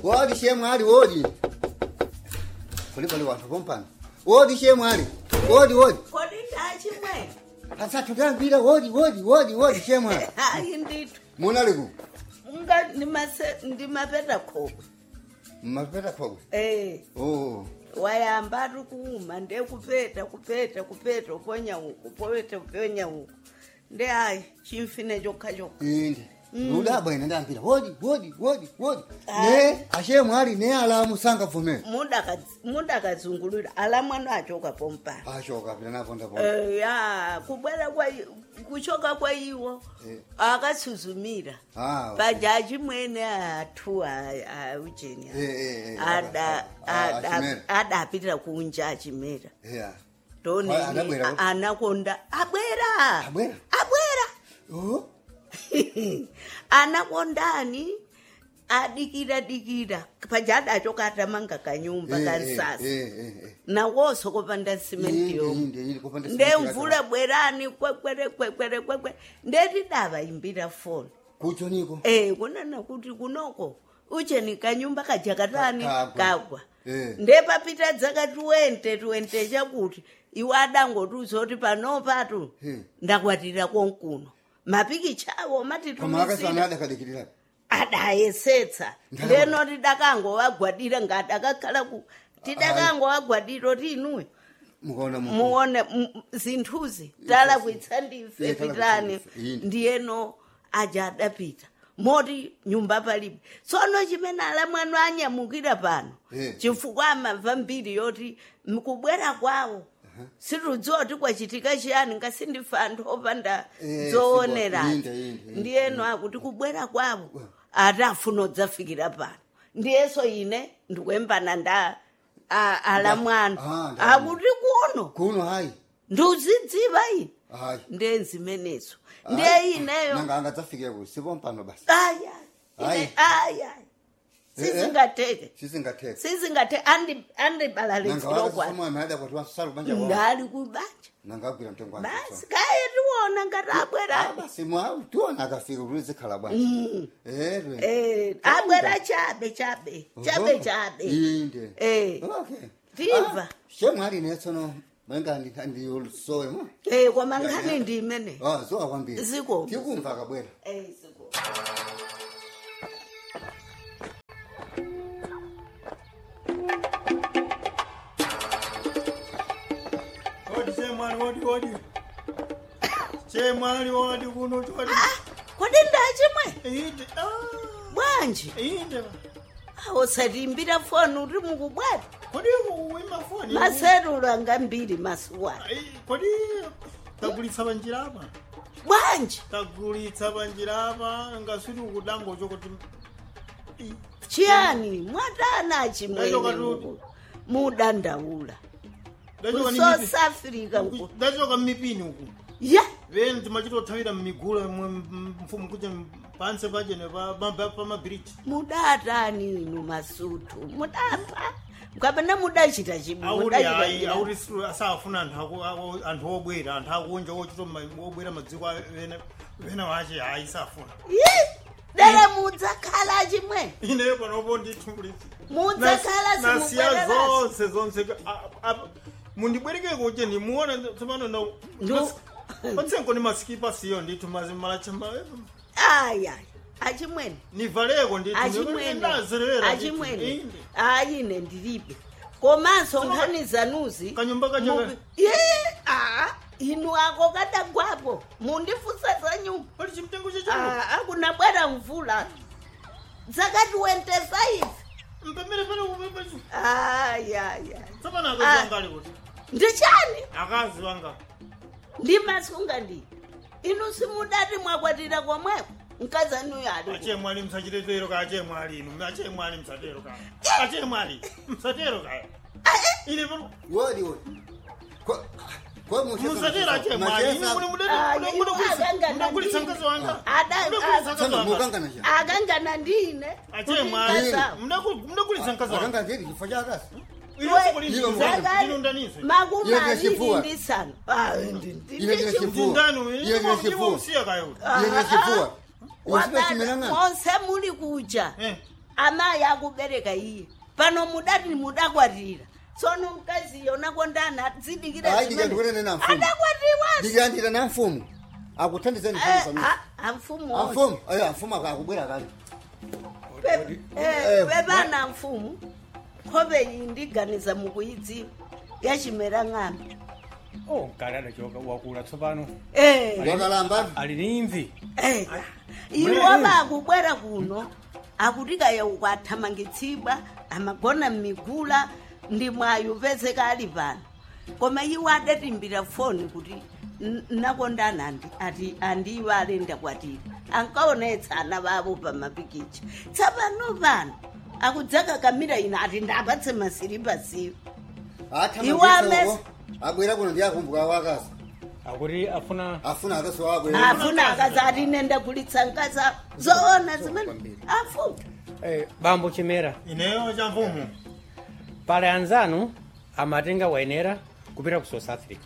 wodi shemwali wodi kuli pali wanthu pompano wodi shemwali wodi wodi kodi ndachimwe asathu tambira wodi wodi wodi wodi shemwali hayi ndithu munali ku unga ndimase- ndimapeta khokwe mmapeta khokwe eh oh wayamba ari kuuma ndekupeta kupeta kupeta uponya uku upeta uponya uku nde hayi chimfine chokha chokha indi ludabwa ine ndambira wodi wodi wodi wodi Hayi. ne ashemwali ne alamu sangavumera mudakadzungulira ala mwana achoka pompano ashoka pita naponda ponda Eh, ya kubwera kwa i- kuchoka kwa iwo Eh. akatsuzumira Ah, okay. pajaji mwene athu aujeni Eh, eh, eh, ah, ah, Achimera. adapitira kunja achimera yeah ndoni Ah, anabwera kuti? anakonda abwera Abwera? abwera oh anakondani adikira dikira pajada achoka atamanga kanyumba Eh, kansasa eh, eh, eh, eh. nawoso kopanda simenti Inde, yomwe inde, inde, kupanda simenti ndemvula bwerani kwekwere kwekwere kwekwe ndetidava imbira foni kucho niko Eh, kunana kuti kunoko ucheni kanyumba kajakatani Ka- kagwa. kagwa Eh. ndepapita dzaka 20 20 chakuti iwe adangotiuzoti panopatu Hmm. ndakwatira konkuno mapikichawo koma akasana matitumisira adakadikirira adayesetsa Ndakabona. ndeno tidakangowagwadira ngati akakhala ku tidakangowagwadira oti inuyo mukaona mu muone m- zinthuzi talakwitsa ndife Iye talakwitsa pitani ndife, yini. ndiyeno aja adapita moti nyumba palibe tsono chimene ala mwanu anyamukira pano Eh. chifukwa amamva mbiri yoti mkubwera kwawo situdziwa kuti kwachitika chiyani ngasindife anthu opanda Eh, zoonerani sibo- inde, inde, inde. ndiyeno akuti kubwera kwawo atafuna udzafikira pano ndiyeso ine ndikuyembana nda a- ala mwanu Ah, ndalama. akuti kuno kuno hayi ndiuzidziva ine hayi ndenzimenezo ndiye ineyo nanga angadzafikire ku sipompano basi aya Hayi. aya Eh, eh. sizingateke sisingathetha sizingateke andibalalitsiro kwa nangaomwana adakwatiwa salu banja wao ndali kubanja nangagwira mtengo wangu basi kaye tiwona ngati abwera basi mwa tiona akafika kuti zikhala bwanja erwe Eh, abwera chabe chabe chabe chabe inde Eh. okay Ndimva. shemwali netsono mwenga ndiyolusowe mo Eh, koma nkhani ndi imene ah zowa kwambiri Ziko. tikumva akabwera Eh, siko. Odi chemwali odi odi. Chemwali odi kuno odi. Ah, kodi ndachimwe Inde. Ah. bwanji Inde. usatimbira foni uri mukubwata Kodi uwima foni. maserulu anga mbiri masuwana Ai, Kodi tagulitsa banjira apa. bwanji Tagulitsa banjira apa ngasuri ukudango chokoti. Ii. chiyani mwatana chimwene Ndachoka tu- muku- mudandaula Ndachoka ni kusouth mipi. africa nku Ndachoka mipini uku. ya Veni timachitothawira mmigula mfumu kuti panse pachene pamabiriji. mudatani inu masutu mudapa mukapena mudachita chimwe auri mudachita hayi chimwe. auri siru- asafuna anthu aku- aku- anthu obwera anthu akunja ochita ma- obwera madziko a- vena- vena vache hayi safuna Yi, dere mudzakhala chimwe ine panopo nditumbulisi mudzakhala nasiya simubwererasi zonse zonse a- a- mundibwereke kuti ndimuona tsopano na Ndu- patsenko ni masikipa siyo ndithu mazimalacha aya achimwene nivaleko achimwene ndithu achimwene ayine ndilibe komanso nkhani zanuzi Kanyumba kacho mubi- ye a inu ako kadagwapo mundifusa za nyumba pali chimtengo chacho Ah, akuna bwera mvula dzaka 25 mpemere pale pali ayaya tsopano Ah. akazi wangali kuti ndichani akazi wanga ndimasunga ndi inu simudati mwakwatira komweko mkazanuyo ali achemwali msachitetero ka achemwali inu achemwali msatero ka achemwali msatero ka ine pano wodi wodi Ko- ko mucheka- musatero achemwali ine Machesa- mune Ah, mune inu mune akangana mudagulitsa ndine. mkazi wanga Ada- mudagulitsa ah, mkazi Tsana, wanga mukangana cha akangana ndine achemwali Kutikaza. mudagulitsa mkazi wanga akanga ndiri chifo chakasi ine Iwe sokolini mwana. ndinondanise makumi Iye aviri ndinechipfuwa. ndi sanu Ah, ndi- ndi- Iye ndi ndinechipfuwa. chipfuwa. ndindani Iye ndine chifuwa. usiya kayo iye ndine chifuwa Wakati usipechimena ng'ana monse muli kuja eh amayi akubereka iye pano mudati mudakwatira tsono mkaziyo nakondana dzidikira Hayi, ndichandikunene na mfumu. adakwatiwa ndikuyandira na mfumu akuthandizeni mfumu amfumu amfumu ayo amfumu akubwera kale Eh, pepana mfumu nkhope iyi ndiganiza mukuyidziwa yachimera ng'ambi oh mkali adachoka wakula tsopano Eh, wakalamba ali ni imvi eh. iwo bakubwera kuno akutikaya ukwathamangitsidwa amagona mmigula ndi mwayo pezeka ali pano koma iwo adatimbira foni kuti "N- nakondana andi ati andiwo alenda kwatira ankaonetsa ana bavo pa mapikicha tsapano pano akudzaka kamira ina ati ndapatse masiripa siwo Iwo amesi- athamangitsa abwera kuno ndi akumbuka wakazi akuti afuna afuna akazi wabwera afuna akazi ati nenda kulitsa nkasa zoona zimene afuna eh, bambo chimera ineyo cha mfumu pale anzanu amatenga wayenera kupita ku south africa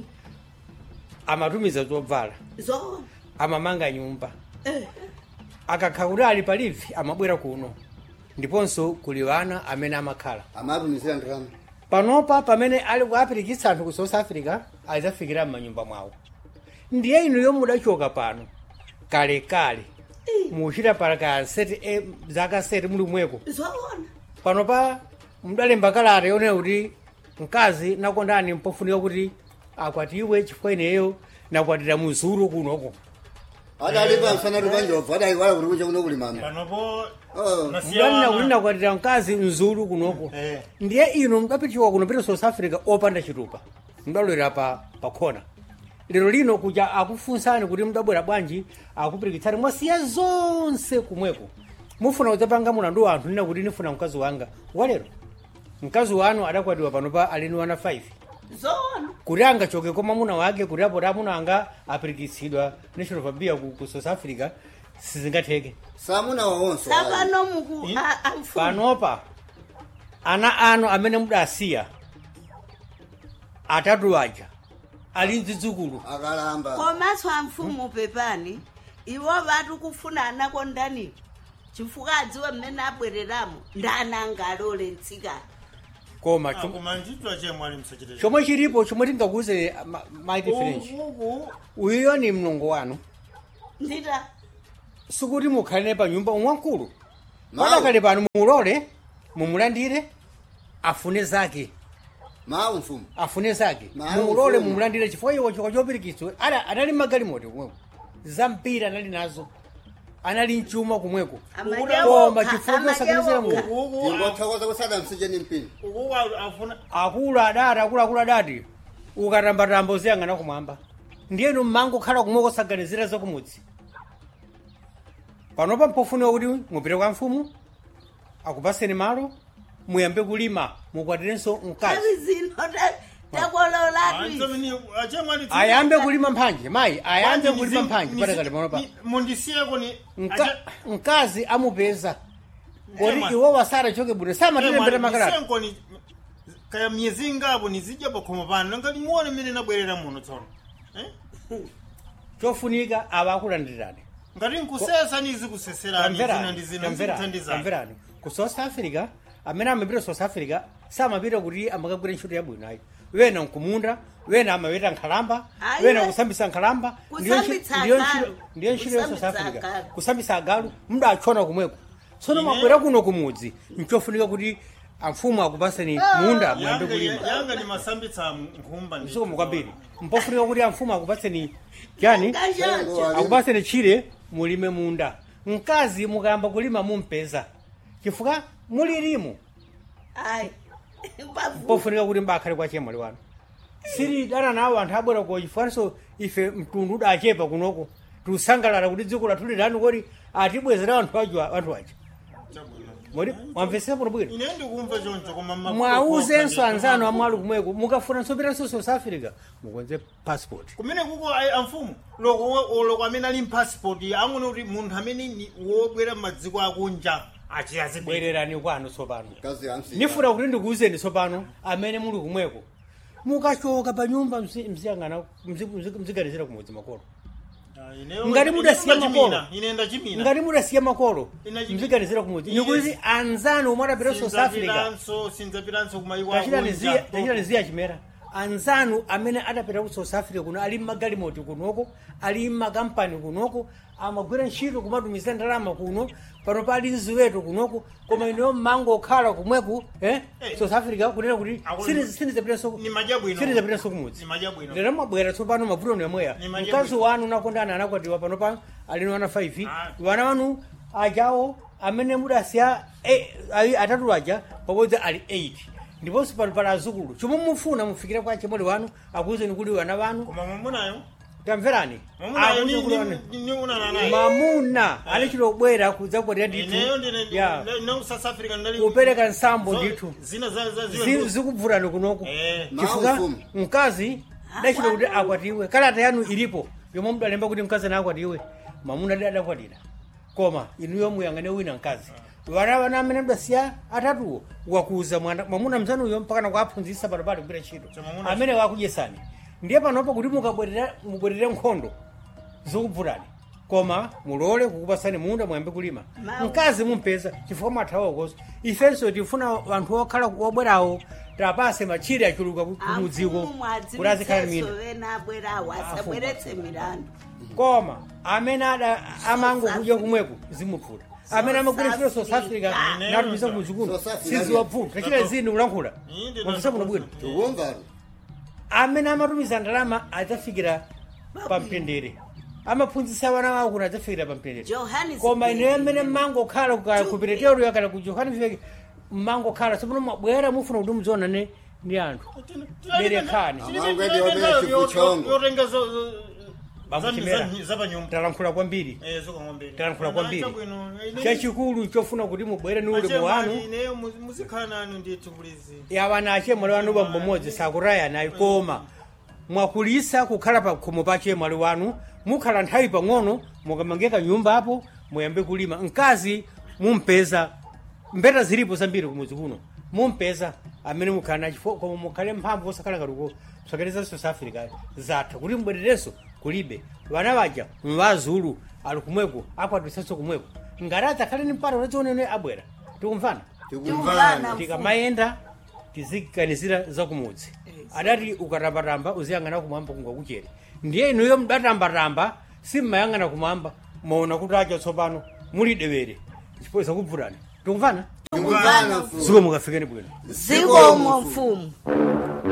amatumiza zobvala zoona amamanga nyumba Eh. akakha kuti ali palivi amabwera kuno ndiponso kuli wana amene amakhala amatumizira ndalama panopa pamene ali kuapirikitsa anthu ku south africa adzafikira m'manyumba mwawo ndiye inu yomwe mudachoka pano kalekale muchita para seti e, zaka seti muli mweko zoona panopa mudalemba kalata yonena kuti mkazi nakondani mpofunika kuti akwatiwe chifukwa ineyo nakwatira muzulu kunoko adalipa msana lupanjobva adaiwala kuti kucha kuno kuli mama panopo Oh. mudanena kuti nakwatira mkazi mzulu kunoko Eh. ndiye inu mudapitiwa kuno pita south africa opanda chitupa mudalowera pa pakhona lero lino kuja akufunsani kuti mudabwera bwanji akupirikitsani mwasiya zonse kumweko mufuna kudzapanga mulandu wa anthu nina kuti nifuna mkazi wanga walero mkazi wanu adakwatiwa panopa alini wana 5 zoona kuti angachoke kwa mwamuna wake kuti apo amuna anga apirikitsidwa national fabia ku, ku south africa sizingatheke samuna wawonso tsapano muku a- amfumu panopa ana anu amene mudasiya atatu aja ali mzidzukulu akalamba komanso amfumu pepani iwo vati kufuna anakondaniwo chifukwa adziwe mmene abwereramo ndananga alole mtsikana koma chom- koma nditwa chemwe ali msachite chomwe chilipo chomwe tingakuze maiti french uku uyuyo ni mlongo wanu ndita sikuti mukhalire pa nyumba umwamkulu Mawu. padakale pano mulole mumulandire afune zake mawu mfumu afune zake Mawu mulole mfumu. mumulandire chifukwa iwo chikwa chopirikitswa Ada- anali magalimoto kumweko zampira anali nazo anali mchuma kumweko koma chifukwa chosakanizira mu uku ingothokoza kusada msije ni mpini uku afuna akulu adati akuluakulu adati ukatambatamba uziyang'ana kumwamba ndiyenu mmango khala kumweko saganizira zakumudzi panopa mpofunika kuti mupite kwa mfumu akupaseni malo muyambe kulima mukwatirenso mkazi avi zino ta- takololatu chemwe ali ayambe kulima mphanje mayi ayambe kulima mphanje padakale panopa mundisiyeko ni Mka- mkazi amupeza kodi Ema. iwo wasara choke bwino samatilembera makalata ndisenko ni kaya myezi ingapo nizidya pakhomo pano nanga limuone mmene nabwerera muno tsono Eh? chofunika ava akulandirirani ngati nkusesa nizikuseserani zina ndi zina zikuthandizani tamverani ku south africa amene amapita south africa samapita kuti amakagwira ntchito yabwino ayi wena nkumunda wena amapita nkhalamba Ayi, wena we- kusambisa nkhalamba ndiyo ntchi- Kusambitsa ndiyo agalu. ntchito- ndiyo ntchito ya south Kusambitsa africa agalu. kusambisa agalu mudachona kumweko tsono Ine- mabwera kuno kumudzi nchofunika kuti amfumu akupaseni munda muyambe Yanga- kulima yanga ni masambitsa nkhumba ndi- msukumu kwambiri mpofunika kuti amfumu akupaseni chani Ngachacha. akupaseni chire mulime munda mkazi mukayamba kulima mumpeza chifukwa mulirimu ayi Mbavu. pofunika kuti mbakhale kwa chemwali wanu siri dana nawo anthu abwera ko chifukwanso ife mtundu udachepa kunoko tiusangalala kuti dziko lathu lilani kodi atibwezera anthu aja anthu aja Chabwino. modi mwamvesera bwino bwino ine ndikumva choncho koma ma- mwauzenso ndi- anzanu amwali kumweko mukafuna nsopitanso south africa mukonze passport kumene kuko ayi amfumu loko loko amene ali mpassport ang'one kuti munthu amene ni wobwera m'madziko akunja achiyazibwere bwererani kwanu tsopano kazi yamsi nifuna kuti ndikuwuzeni tsopano amene muli kumweko mukachoka pa nyumba mzi- mziyang'ana mzi- mzi- mziganizira kumudzi makolo ngati mudasiya makolo ine ndachimina ngati mudasiya makolo Ina chimina. mziganizira kumudzi Iye- nikuti anzanu omwe adapita ku south africa sinzapiranso sinzapiranso kumayiko tachitani ziya chimera anzanu amene adapita ku south africa kuno ali mmagalimoti kunoko ali mmakampani kunoko amagwira ntchito kumatumiza ndalama kuno pano pali ziweto kunoko koma ineyo mmango okhala kumweku eh? Eh. south africa kunena kuti Akulu- sinizapitanso ni madya bwino sinizapitanso kumudzi ni madya bwino lero mwabwera tsopano mavuto ni amweya Ni madya mkazi bwino. wanu nakondana anakwatiwa pano pano alino ana 5 Ah. wana wanu ajawo amene mudasiya eh, ayi- atatu aja pabodzi ali 8 ndiponso pano pali azukulu chomwe mufuna mufikire kwa chimoli wanu akuwuzeni kuti wana wanu koma mwamunayo tamverani mwamunayo Akuti kuti wana- ni unana naye mamuna alichilobwera kudzakwatira ndithu ineyo ndine ya no south africa ndali kupereka nsambo zo- ndithu zina za za Zi- ziwe zikubvutani kunoko eh chifukwa Mawu mfumu. mkazi dachita kuti akwatiwe kalata yanu ilipo yomwe mudalemba kuti mkazi anakwatiwe mamuna adi adakwatira koma inuyo muyang'ane wina mkazi vana vana amene mdasiya atatuwo wakuza mwana mwamuna mzanuyo mpakana kuaphunzitsa pano pali kugwira ntchito So mwamuna- amene wakudyesani ndiye panopo kuti mukabwerera mubwerere nkhondo zikubvutani koma mulole kukupasani munda muyambe kulima Mawu. mkazi mumpeza chifukwa mwathawa koso ifenso tifuna vanthu okhala wabwerawo tapase machire achuluka ku- kumudziko kuti azikhala mina vena abwerawo asabweretse milandu koma amene ada amango kudya kumweko zimupfuta amene amagwira ntchito south africa Ine- natumiza kumudzikuno South Africa siziwapfuta tachita zini kulankhula Inde- mwamvisa muno bwino tikumvaro amene amatumiza ndalama adzafikira pamtendere amaphunzitsa vana wawo kuti adzafikira pamtendere Johannesburg. koma ine amene mmango khala ku pretoria kana ku johannesburg mmango khala tsopano mwabwera mufuna kuti mudzionane ndi anthu Berekani. yotenga Bakuchimera. zapanyumba talankhula kwambiri talankhula kwambiri chachikulu chofuna kuti mubwere ni ulemu wanu ineyo muzikhala nanu ndithu kulizi yawana achemwali wanu pambomodzi sakutayanayi koma mwakulisa kukhala pa khomo pa chemwali wanu mukhala nthawi pang'ono mukamangeka nyumba apo muyambe kulima mkazi mumpeza mbeta zilipo zambiri kumudzi kuno mumpeza amene mukhala nachifo koma mukhale mphamvu osakhala kaluko msakereza south africa zatha kuti mbwererenso kulibe vana vaja mvazulu ali kumweko akwatisanso kumweko ngati adzakhale ni mpata unadzionene abwera tikumvana tikumvana tikamayenda tiziganizira zakumudzi adati ukatambatamba uziyang'ana kumwamba kungakuchere ndiye inuyo mudatambatamba simmayang'ana kumwamba maona kuti acha tsopano muli dewere chipoza kubvutani tikumvana tikumvana mfumu ziko mukafikeni bwino zikomo mfumu